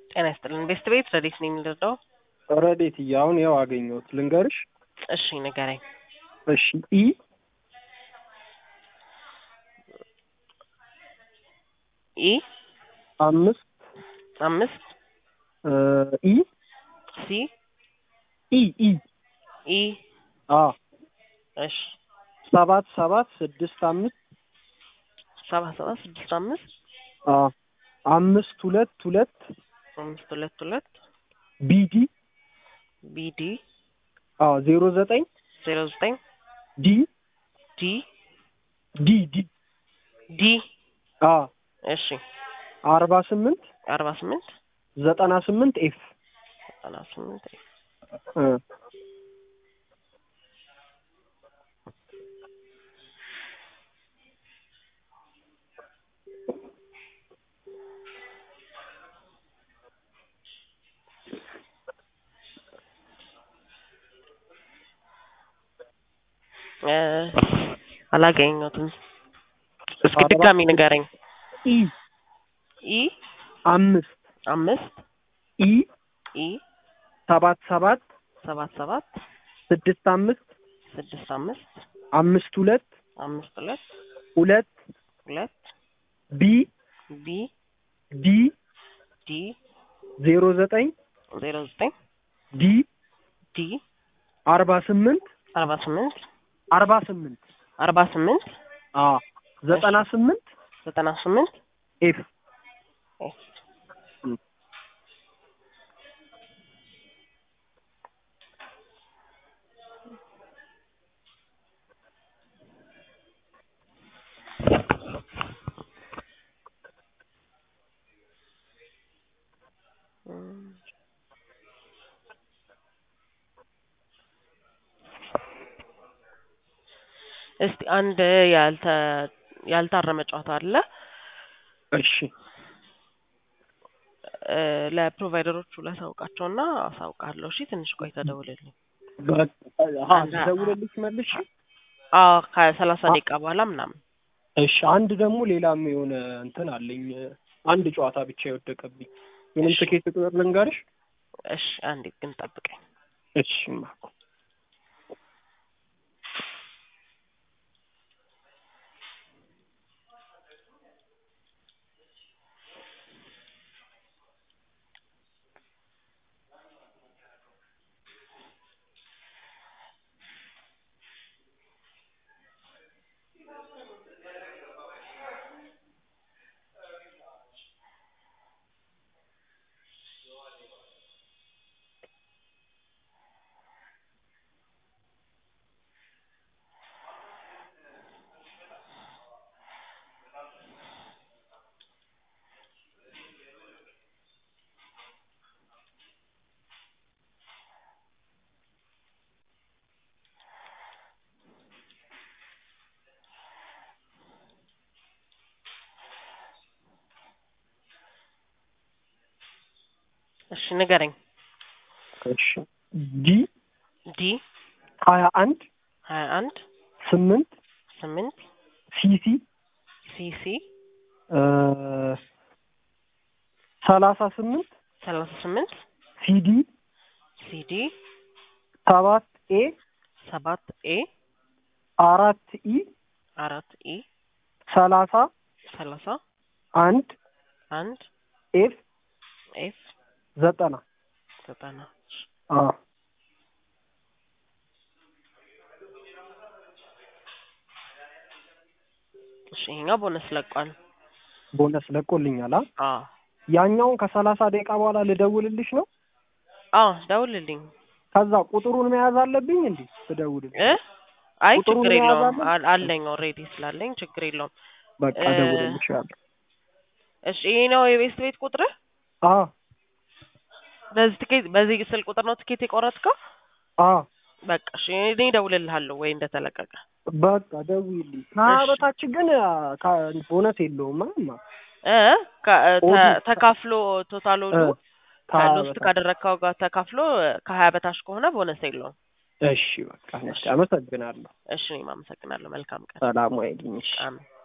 ጤና ይስጥልን። ቤስት ቤት ረዴት ነው የሚልደው? ረዴት አሁን ያው አገኘሁት ልንገርሽ። እሺ ንገረኝ። እሺ ኢ ኢ አምስት አምስት እ ኢ ሲ ኢ ኢ ኢ አ እሺ ሰባት ሰባት ስድስት አምስት ሰባት ሰባት ስድስት አምስት አ አምስት ሁለት ሁለት አምስት ሁለት ሁለት ቢዲ ቢዲ አ ዜሮ ዘጠኝ ዜሮ ዘጠኝ ዲ ዲ ዲ ዲ ዲ አ እሺ አርባ ስምንት አርባ ስምንት ዘጠና ስምንት ኤፍ ዘጠና ስምንት እ እ አላገኘሁትም። እስኪ አርባ ድጋሚ ንገረኝ። ኢ ኢ አምስት አምስት ኢ ኢ ሰባት ሰባት ሰባት ሰባት ስድስት አምስት ስድስት አምስት አምስት ሁለት አምስት ሁለት ሁለት ሁለት ቢ ቢ ዲ ዲ ዜሮ ዘጠኝ ዜሮ ዘጠኝ ዲ ዲ አርባ ስምንት አርባ ስምንት አርባ ስምንት አርባ ስምንት አ ዘጠና ስምንት ዘጠና ስምንት ኤፍ እስቲ አንድ ያልተ ያልታረመ ጨዋታ አለ እሺ እ ለፕሮቫይደሮቹ ላሳውቃቸውና አሳውቃለሁ። እሺ ትንሽ ቆይ ተደውልልኝ። አ ደውለልሽ መልሽ አዎ ከሰላሳ ደቂቃ በኋላ ምናምን እሺ አንድ ደግሞ ሌላም የሆነ እንትን አለኝ አንድ ጨዋታ ብቻ የወደቀብኝ ምንም እሺ። ትኬት ቁጥር ልንገርሽ እሺ አንዴ ግን ጠብቀኝ። እሺ ማኮ እሺ ንገረኝ። እሺ ዲ ዲ ሀያ አንድ ሀያ አንድ ስምንት ስምንት ሲሲ ሲሲ እ ሰላሳ ስምንት ሰላሳ ስምንት ሲዲ ሲዲ ሰባት ኤ ሰባት ኤ አራት ኢ አራት ኢ ሰላሳ ሰላሳ አንድ አንድ ኤፍ ኤፍ ዘጠና ዘጠና አ እሺ ይሄኛው ቦነስ ለቋል። ቦነስ ለቆልኛል። አ አዎ ያኛውን ከሰላሳ ደቂቃ በኋላ ልደውልልሽ ነው። አዎ ደውልልኝ ከዛ ቁጥሩን መያዝ አለብኝ እንዴ ስደውልልሽ? እ አይ ቁጥሩን ችግር መያዝ የለውም አለ? አል- አለኝ ኦልሬዲ ስላለኝ ችግር የለውም። በቃ እ እደውልልሻለሁ። እሺ ይሄ ነው የቤስት ቤት ቁጥርህ? አ በዚህ ትኬት በዚህ ስልክ ቁጥር ነው ትኬት የቆረጥከው? አ በቃ እሺ እኔ እደውልልሃለሁ ወይ እንደተለቀቀ። በቃ ደውይልኝ። ከሀያ እሺ። በታች ግን አ፣ ከ- ቦነስ የለውም አማ እ ከ- ተ- ኦዱ- ተካፍሎ ቶታል ኦዱ እ፣ ከሀያ ከሎስት በታች። ካደረግከው ጋር ተካፍሎ ከሀያ በታች ከሆነ ቦነስ የለውም። እሺ በቃ እሺ፣ አመሰግናለሁ። እሺ እኔም አመሰግናለሁ። መልካም ቀን። ሰላም ዋይልኝ። እሺ አሜን።